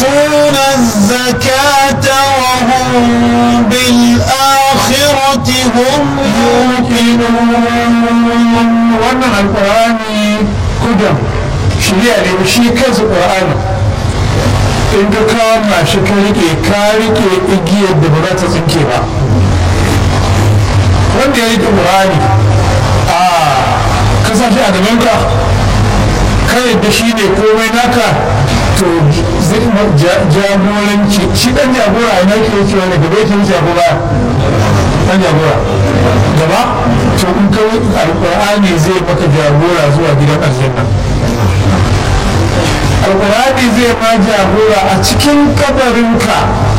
ويؤتون الزكاة وهم بالآخرة هم يوقنون wannan alkur'ani kudan shirya ne shi kansa ƙur'ani in ka kama shi ka rike ka rike igiyar da ba za ta tsinke ba wanda ya rike ƙur'ani a kasashe a gabanka ka yadda shi ne komai naka to zai ma jagoranci shi ɗan jagora ina ke cewa ne gaba yake jagora ɗan jagora gaba to in ka alƙur'ani zai maka jagora zuwa gidan aljanna alƙur'ani zai ma jagora a cikin kabarinka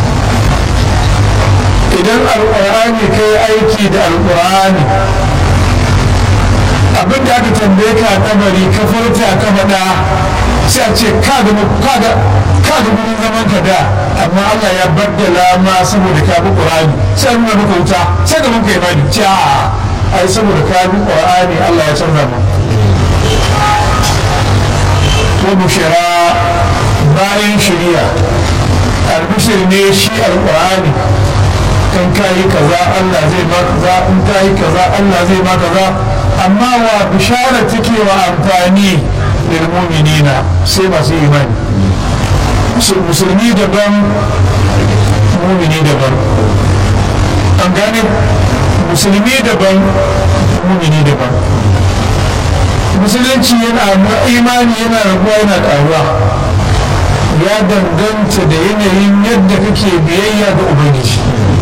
idan alƙur'ani ka yi aiki da alƙur'ani abin da aka tambaye ka a kabari ka furta ka faɗa sai a ce ka ga gurin zaman ka da amma Allah ya baddala ma saboda ka bi Qur'ani sai nuna maka wuta sai ga mun kai bani ce a ai saboda ka bi Qur'ani Allah ya canza mu wa bushara bayan shari'a albishir ne shi alqur'ani kan kayi kaza Allah zai ma kaza in kayi kaza Allah zai ma kaza amma wa bishara take wa amfani lil mu'minina sai masu imani musulmi daban mumini daban an gane musulmi daban mumini daban musulunci yana imani yana rabuwa yana karuwa ya danganta da yanayin yadda kake biyayya ga ubangiji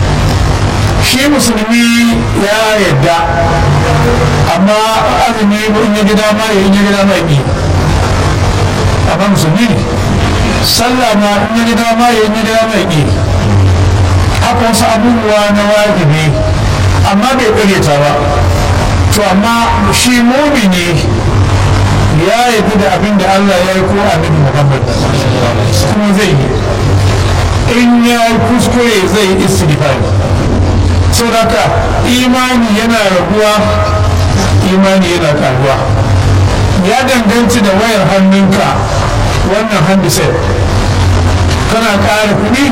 shi musulmi ya yadda amma azumi in ya gida ma ya yi gida ma yi amma musulmi ne sallah ma in ya gida ma ya yi gida ma yi haka wasu abubuwa na wajibi amma bai ƙaryata ba to amma shi mumini ya yi da abin da Allah ya yi ko annabi Muhammad kuma zai yi in ya yi kuskure zai yi istighfari saboda imani yana raguwa imani yana karuwa ya danganci da wayar hannunka wannan handset kana ƙara kuɗi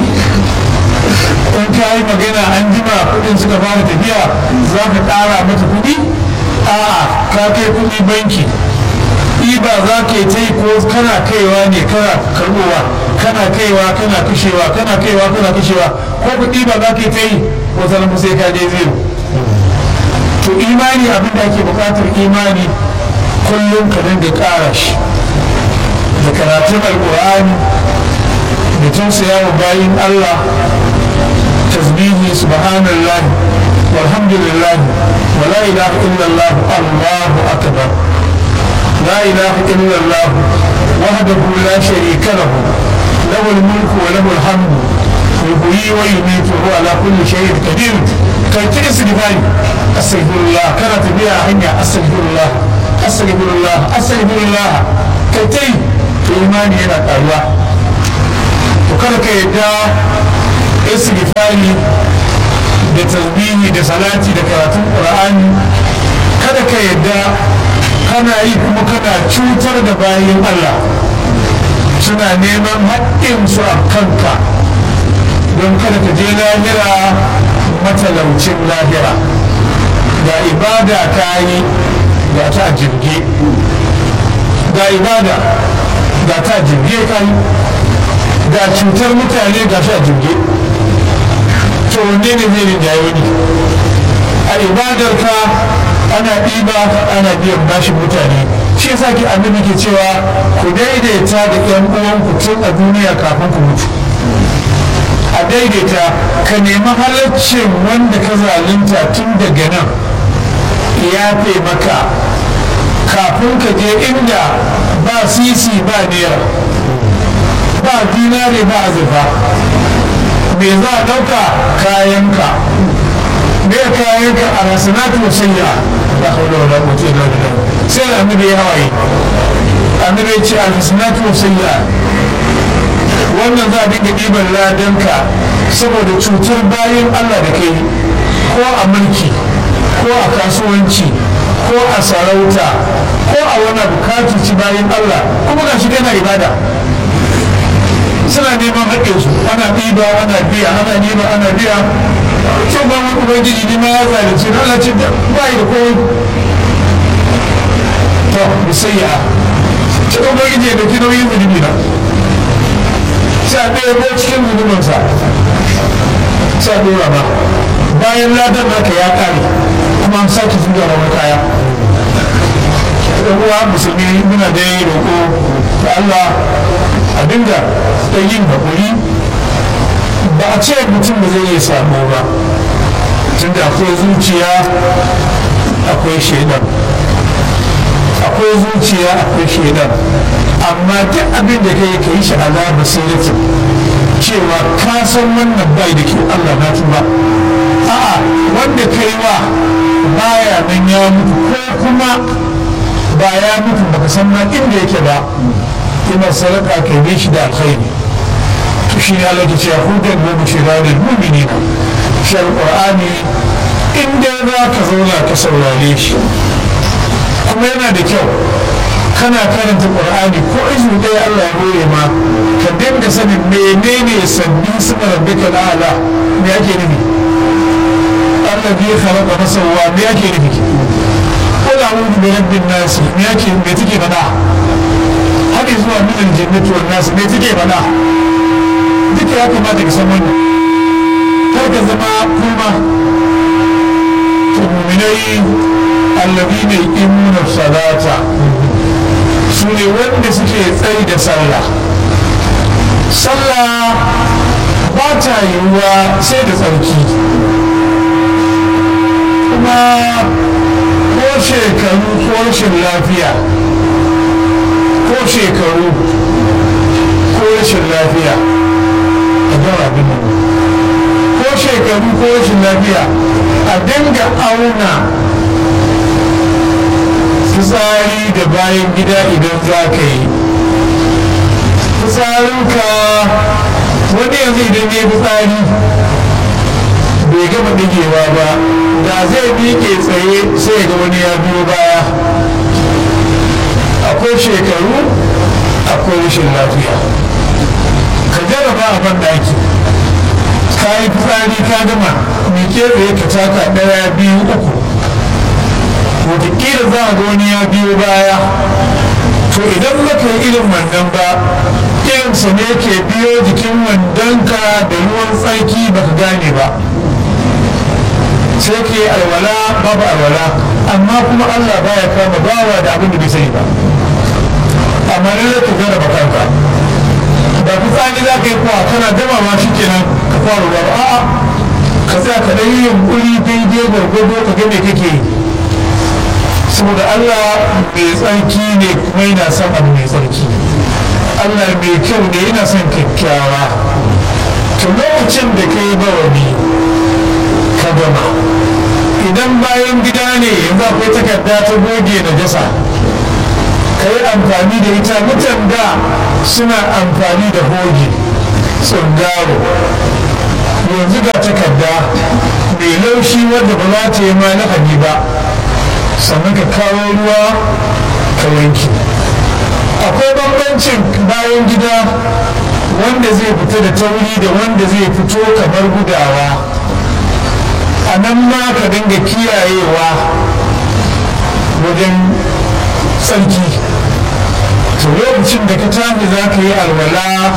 in ka yi magana an jima kuɗin suka fara tafiya za ka ƙara mata kuɗi a'a ka kai kuɗi banki ɗiba za ka yi ta yi ko kana kaiwa ne kana karɓowa kana kaiwa kana kashewa kana kaiwa kana kashewa ko kuɗi ba za ka yi ta yi ko zama sai ka je zero to imani abin da ake buƙatar imani kullum ka dinga ƙara shi da karatun alƙur'ani da tausaya wa bayin Allah tasbihi subhanallah walhamdulillah wa la ilaha illallah allahu akbar لا إله إلا الله وحده لا شريك له له الملك وله الحمد يحيي ويميت وهو على كل شيء قدير كي تستغفر استغفر الله كانت بها هنيا استغفر الله استغفر الله استغفر الله كي تي إيماني هنا قالوا وكان كي يدعى استغفاري da tasbihi da salati da karatun qur'ani kada ka yadda kana yi kuma kana cutar da bayan Allah suna neman haƙƙinsu a kanka don kada ka je lahira matalaucin lahira ga ibada ka yi ga ta jirge ga ibada ga ta jirge ka yi ga cutar mutane ga shi a jirge to wanne ne zai rinjaye wani a ibadar ka ana ɗiba ana biyan bashin mutane shi yasa ki annabi ke cewa ku daidaita da ƴan uwanku tun a duniya kafin ku mutu a daidaita ka nemi halaccin wanda ka zalunta tun daga nan ya fi maka kafin ka je inda ba sisi ba naira ba dinare ba azurfa me za a ɗauka kayanka me kayanka a rasanatu wasayya la hawla wala quwwata illa billah sai annabi ya hawaye annabi ya ce a rasanatu wasayya wannan za a dinga ɗiban ladanka saboda cutar bayan Allah da kai ko a mulki ko a kasuwanci ko a sarauta ko a wani bukatu ci bayan Allah kuma ga shi kana ibada suna neman haƙƙinsu ana ɗiba ana biya ana ɗiba ana biya sai ba wani ubangiji ne ma ya zalunci na Allah ce ba yi da komai to musayya ta ubangiji ya dauki nauyin zunubi na sai a ɗaya ko cikin zunubinsa sai a ɗora ba bayan ladan naka ya ƙare kuma an sake zuwa wani kaya uwa musulmi muna da yi roƙo da Allah a dinga da yin haƙuri ba a ce mutum da zai iya samu ba tunda akwai zuciya akwai shaidan akwai zuciya akwai shaidan amma duk abin da kai ka yi shi ala basiratin cewa ka san wannan bai da kyau Allah na tuba a'a wanda kai wa baya nan ya mutu ko kuma ba ya mutu baka san ma inda yake ba ina sadaka ka yi shi da alkhairi to shi ne Allah ke cewa hudan wa bushira lil mu'minina shi alqur'ani inda za ka zauna ka saurare shi kuma yana da kyau kana karanta qur'ani ko izu ɗaya Allah ya hore ma ka dinga sanin menene sabbin suna rabbika ala me ake nufi Allah bai khalaqa masawwa me ake nufi qul a'udhu bi rabbin nas me ake me take faɗa har zuwa min aljannati wan nas me take faɗa duka ya kamata ka san wannan kar ka zama kuma to mu'minai alladhina yuqimuna salata su ne wanda suke tsayi da sallah sallah ba ta yiwuwa sai da tsarki kuma ko shekaru ko rashin lafiya ko shekaru ko rashin lafiya a gama abin ko shekaru ko rashin lafiya a dinga auna fitsari da bayan gida idan za ka yi fitsarinka wani yanzu idan ya yi fitsari bai gama digewa ba da zai miƙe tsaye sai ga wani ya biyo baya akwai shekaru akwai rashin lafiya ka jarraba a ban daki ka yi fitsari ka gama miƙe tsaye ka taka ɗaya biyu uku wataƙila za a ga wani ya biyo baya to idan baka yi irin wannan ba irinsa ne ke biyo jikin wandonka da ruwan tsarki baka gane ba sai ke alwala babu alwala amma kuma allah baya kama bawa da abin da bai sani ba amma ne da ka gane bakanka da fitsari za ka yi kuwa kana gama ma shi kenan ka fara ruwa a'a ka tsaya ka ɗan yi yunkuri daidai gwargwado ka ga me kake yi saboda Allah mai tsarki ne kuma yana son abu mai tsarki Allah mai kyau ne yana son kyakkyawa to lokacin da ka yi bawani ka gama idan bayan gida ne yanzu akwai takarda ta goge na jasa ka yi amfani da ita mutan da suna amfani da hoge tsungaro yanzu ga takarda mai laushi wadda ba za ta yi ma lahani ba sannan ka kawo ruwa ka wanke akwai bambancin bayan gida wanda zai fita da tauri da wanda zai fito kamar gudawa a nan ma ka dinga kiyayewa wajen tsarki to lokacin da ka tafi za ka yi alwala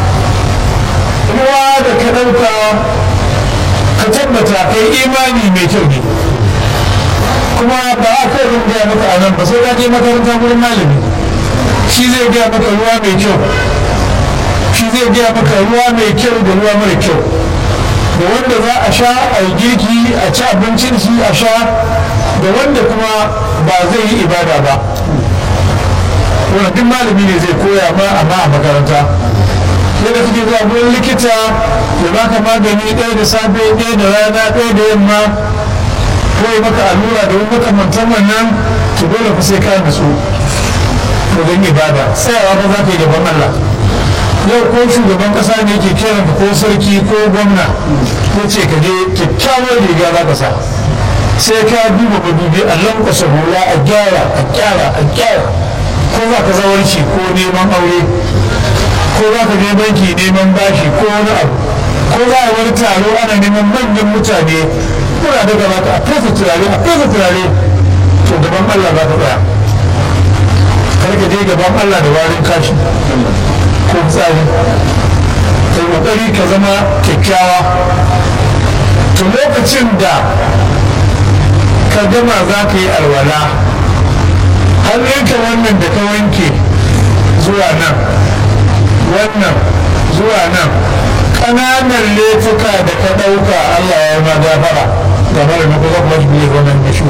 ruwa da ka ɗauka ka tabbata kai imani mai kyau ne kuma ba a kai rin gaya maka a nan ba sai ka je makaranta wurin malami shi zai gaya maka ruwa mai kyau shi zai gaya maka ruwa mai kyau da ruwa mara kyau da wanda za a sha a yi girki a ci abincin shi a sha da wanda kuma ba zai yi ibada ba wannan duk malami ne zai koya ma amma a makaranta yadda kake zuwa wurin likita ya baka magani ɗaya da safe ɗaya da rana ɗaya da yamma ko yi maka allura da wani makamantan wannan to dole fa sai ka nutsu wajen ibada tsayawa ba za ka yi gaban Allah yau ko shugaban kasa ne ke kiran ko sarki ko gwamna ko ce ka je kyakkyawar riga za ka sa sai ka duba madubi a lankwasa hula a gyara a gyara a gyara ko za ka zawarci ko neman aure ko za ka je banki neman bashi ko wani abu ko za a wani taro ana neman manyan mutane kuna da gaba ka a fesa turare a fesa turare to gaban Allah za ka tsaya kar ka je gaban Allah da warin kashi ko tsari kai kokari ka zama kyakkyawa to lokacin da ka gama za ka yi alwala hannunka wannan da ka wanke zuwa nan wannan zuwa nan ƙananan laifuka da ka ɗauka Allah ya ma gafara game da nuku zan mashi biyu wannan mishi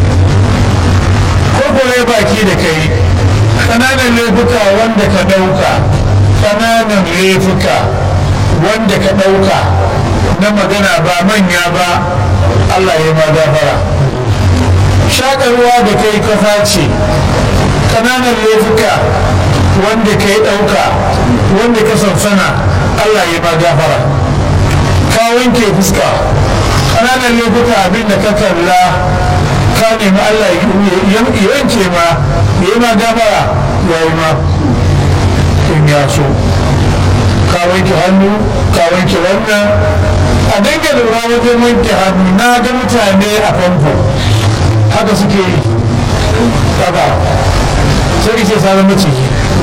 ko kore baki da kai ƙananan laifuka wanda ka ɗauka ƙananan laifuka wanda ka ɗauka na magana ba manya ba Allah ya ma gafara shaƙarwa da kai kafa ce ƙananan laifuka wanda ka yi ɗauka wanda ka sansana Allah ya ma gafara ka wanke fuska ƙananan laifuka abin da ka kalla ka nemi Allah ya yanke ma ya yi ma gafara ya yi ma in ya so ka wanke hannu ka wanke wannan a dinga lura wajen wanke hannu na ga mutane a famfo haka suke yi haka sai ce sa zama ciki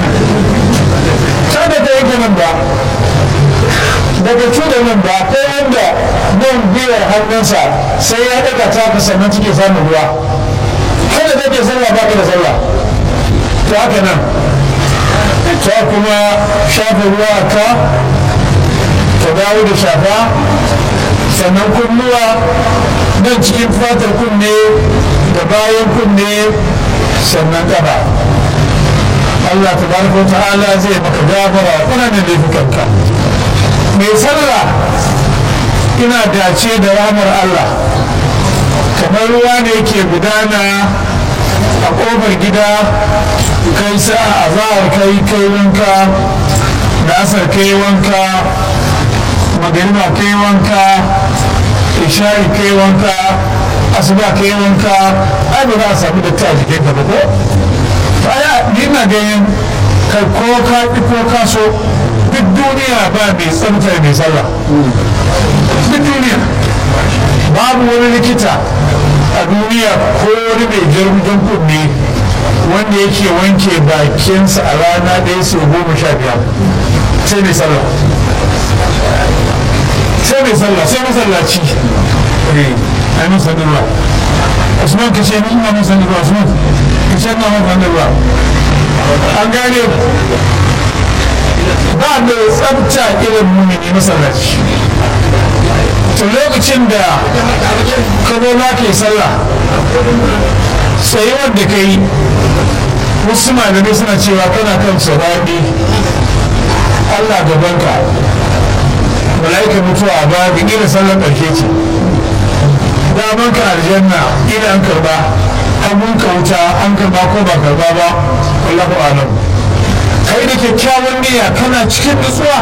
kada ta yanke nan ba daga cuda nan ba ko wanda nan biyar hannunsa sai ya daga taka sannan cike samun ruwa kada take sallah ba ka da sallah to haka nan ta kuma shafa ruwa ka ka dawo da shafa sannan kunnuwa nan cikin fatar kunne da bayan kunne sannan kafa Allah tabaraka wa ta'ala zai maka gafara ƙananan laifukanka mai sallah ina dace da ramar Allah kamar ruwa ne ke gudana a ƙofar gida kai sa'a a zahar kai kai wanka da asar kai wanka magariba kai wanka ishari kai wanka asuba kai wanka ai ba za a samu da ta jikin ka ba ko aya ni na ganin kai ko ka ki ko ka so duk duniya ba mai tsamta mai sallah duk duniya babu wani likita a duniya ko wani mai jirgin kunne wanda yake wanke bakinsa a rana ɗaya sau goma sha biyar sai mai sallah sai mai sallah sai masallaci ai mun sani ruwa usman ka ce ni ina mun sani ruwa usman ka ce ina mun sani ruwa an gane ba mai tsabta irin mumini masallaci to lokacin da ka zo za ka yi sallah sai wanda ka yi wasu malamai suna cewa kana kan sababi allah gabanka mala'ika mutuwa ba ga irin sallar ƙarshe ce daman ka aljanna ila an karba hagun ka wuta an karba ko ba karba ba wallahu alam kai da kyakkyawan niyya kana cikin nutsuwa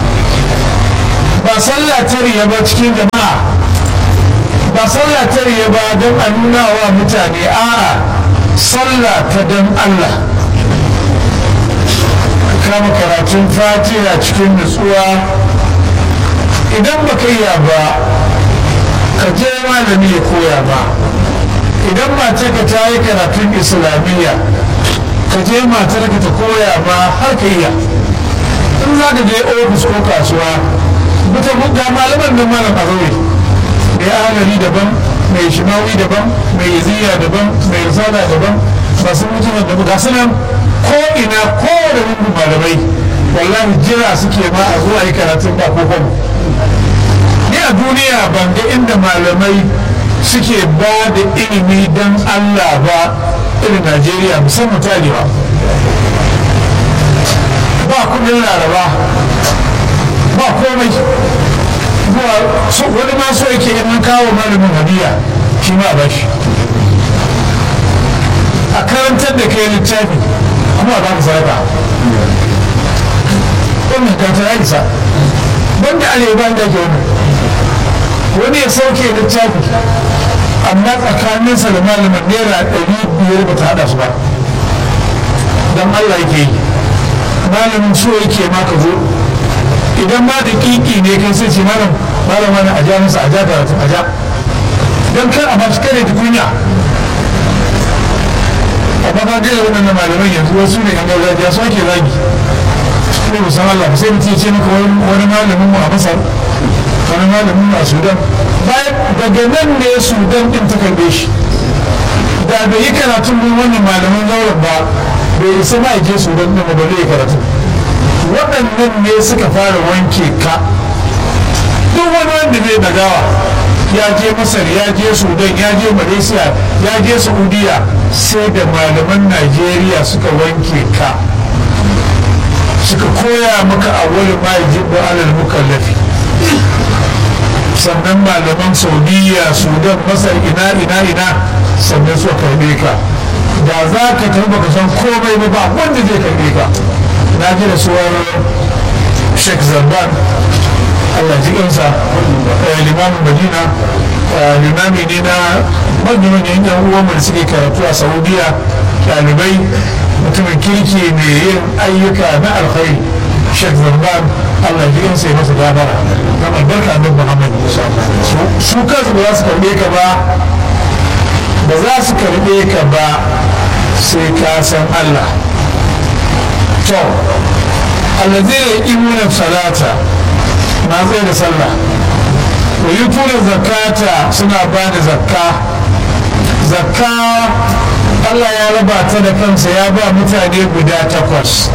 ba sallah ta riya ba cikin jama'a ba sallah ta riya ba don a nuna wa mutane a'a sallah ta don Allah kama karatun fatiha cikin nutsuwa idan ba ka iya ba ka je malami ya koya ba idan matarka ta yi karatun islamiyya ka je matarka ta koya ba har ka iya in za ka je ofis ko kasuwa mutum ga malaman nan malam a zaure mai ahalari daban mai shimawi daban mai yaziya daban mai risala daban masu mutum da ga su nan ko ina ko da rungun malamai wallahi jira suke ma a zuwa yi karatun ba ko ni a duniya ban ga inda malamai suke ba da ilimi don allah ba irin najeriya musamman tarewa ba kudin laraba ba komai wani ma so yake in kawo malamin hadiya shi ma ba shi a karantar da kai littafi kuma ba ka sadaka wannan kanta ya isa banda arewa da ke wani wani ya sauke littafi amma tsakaninsa da malamin naira ɗari biyar ba ta haɗa su ba don allah yake yi malamin so yake ma ka zo idan ma da kiki ne kai sai ce malam malam wani a ja masa a ja karatu a ja don kar a ba shi kare kunya amma ka gaya waɗannan malaman yanzu wasu ne yan gargajiya su ake zagi ne musan Allah sai mutum ya ce maka wani malamin mu a Masar wani malamin mu a Sudan bayan daga nan ne Sudan din ta karbe shi da bai yi karatun mun wannan malaman zauren ba bai isa ma je Sudan din ba zai karatu waɗannan ne suka fara wanke ka duk wani wanda zai dagawa ya je masar ya je sudan ya je malaysia ya je saudiya sai da malaman najeriya suka wanke ka suka koya maka a wani majibin alal mukallafi sannan malaman saudiya sudan masar ina ina ina sannan suka karbe ka da za ka tafi baka san komai ba ba wanda zai karbe ka na ji da suwar sheikh zarban allah ji kansa limamin madina limami ne na manyan yan uwanmu da suke karatu a saudiya ɗalibai mutumin kirki mai yin ayyuka na alkhairi sheikh zarban allah ji kansa ya masa gabara na albarka annabi muhammad su kansu ba za su karbe ka ba ba za su karbe ka ba sai ka san allah to allazina yuqimuna salata na tsaye da sallah wa yutuna zakata suna ba da zakka zakka Allah ya raba ta da kansa ya ba mutane guda takwas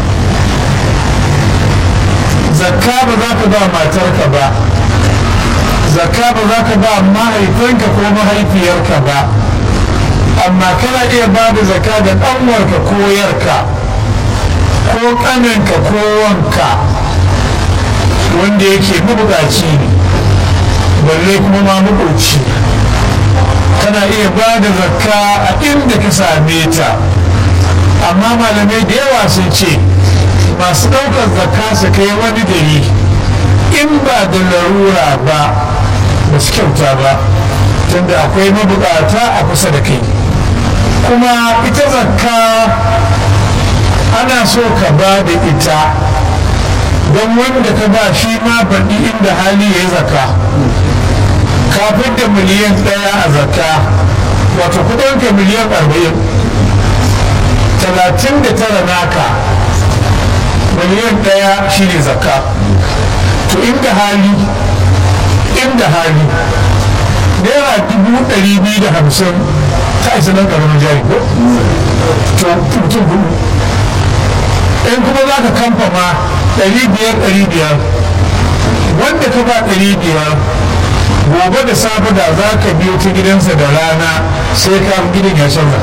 zakka ba za ka ba matarka ba zakka ba za ka ba mahaifinka ko mahaifiyarka ba amma kana iya ba da zakka da ɗanwarka ko yarka ko ƙaninka ko wanka wanda yake mabukaci ne balle kuma ma mabuci kana iya ba da zakka a inda ka same ta amma malamai da yawa sun ce masu ɗaukar zakka su kai wani gari in ba da larura ba ba su kyauta ba tunda akwai mabukata a kusa da kai kuma ita zakka ana so ka ba da ita don wanda ka ba shi ma baɗi inda hali ya yi zakka kafin da miliyan ɗaya a zakka wato kudinka miliyan arba'in talatin da tara naka miliyan ɗaya shi ne zakka to inda hali inda hali naira dubu ɗari biyu da hamsin ta isa nan ƙaramin jari ko to mutum hudu in kuma za ka kamfa ma ɗari biyar ɗari biyar wanda ka ba ɗari biyar gobe da safe da za ka biyo ta gidansa da rana sai ka gidan ya canza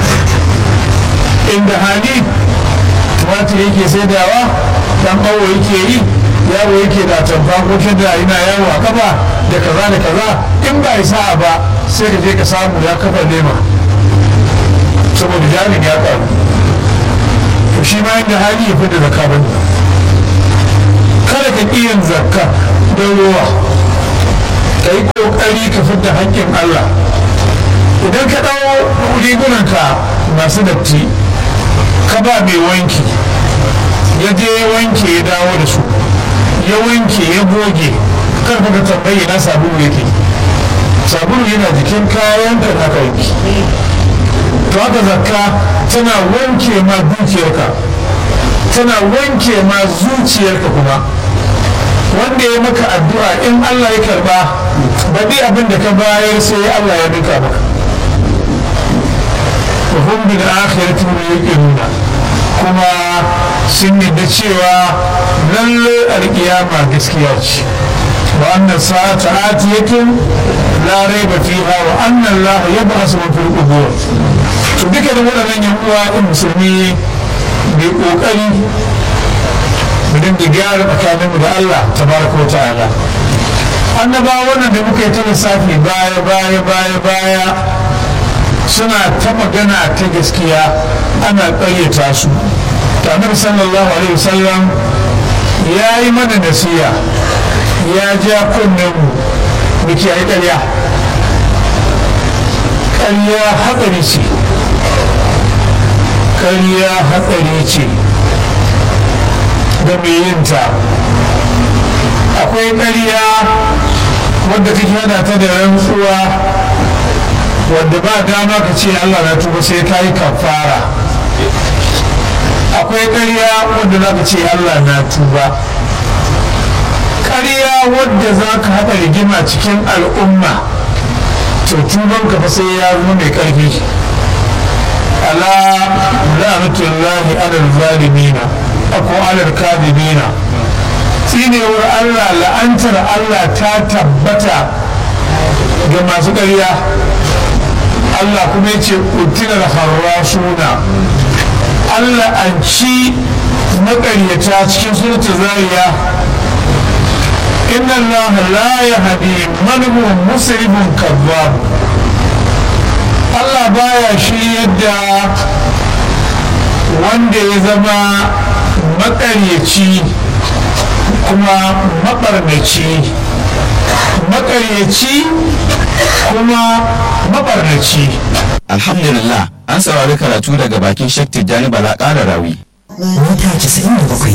inda hali tumatir yake saidawa dan awo yake yi yawo yake da tamfa ko da yana yawo a kafa da kaza da kaza in ba sa'a ba sai ka je ka samu ya kafa lema saboda jarin ya karu to shi ma inda hali ya fi da zakka bane kada ka ƙi yin zakka don ruwa ka yi ƙoƙari ka fidda haƙƙin Allah idan ka ɗau rigunanka masu datti ka ba mai wanki ya je wanke ya dawo da su ya wanke ya goge kar ka tambayi na sabulu yake sabulu yana jikin kayan da aka wanki to haka zakka tana wanke ma dukiyarka tana wanke ma zuciyarka kuma wanda ya maka addu'a in Allah ya karba baɗi abin da ka bayar sai Allah ya duka maka wa hum bil akhirati yuqinuna kuma sun yadda cewa lalle alƙiyama gaskiya ce wa anna sa'ata atiyatun la raiba fiha wa anna Allah yab'asu man fil qubur to duka da waɗannan yan uwa in musulmi bai kokari mu dinga gyara tsakaninmu da Allah tabaraka wa ta'ala annabawa wannan da muka yi ta lissafi baya baya baya baya suna ta magana ta gaskiya ana ƙaryata su tamir sallallahu alaihi wasallam ya yi mana nasiya ya ja kunnen mu mu kiyaye ƙarya ƙarya hatsari ce ƙarya hatsari ce ga mai yinta akwai ƙarya wadda kake hada ta da rantsuwa wadda ba dama ka ce Allah na tuba sai ka yi kafara akwai ƙarya wadda za ka ce Allah na tuba ƙarya wadda za ka haɗa rigima cikin al'umma to tuban ka fa sai ya zo mai ƙarfi ala la'natullahi alal zalimina ako alal kadibina tsinewar Allah la'antar Allah ta tabbata ga masu ƙarya Allah kuma ya ce utilar harrasuna Allah an ci maƙaryata cikin surta zariya inna Allah la yahdi man huwa musrifun kazzab Allah baya shi yadda wanda ya zama maƙaryaci kuma maɓarnaci maƙaryaci kuma maɓarnaci alhamdulillah an saurari karatu daga bakin shek tijjani bala ƙara rawi mita 97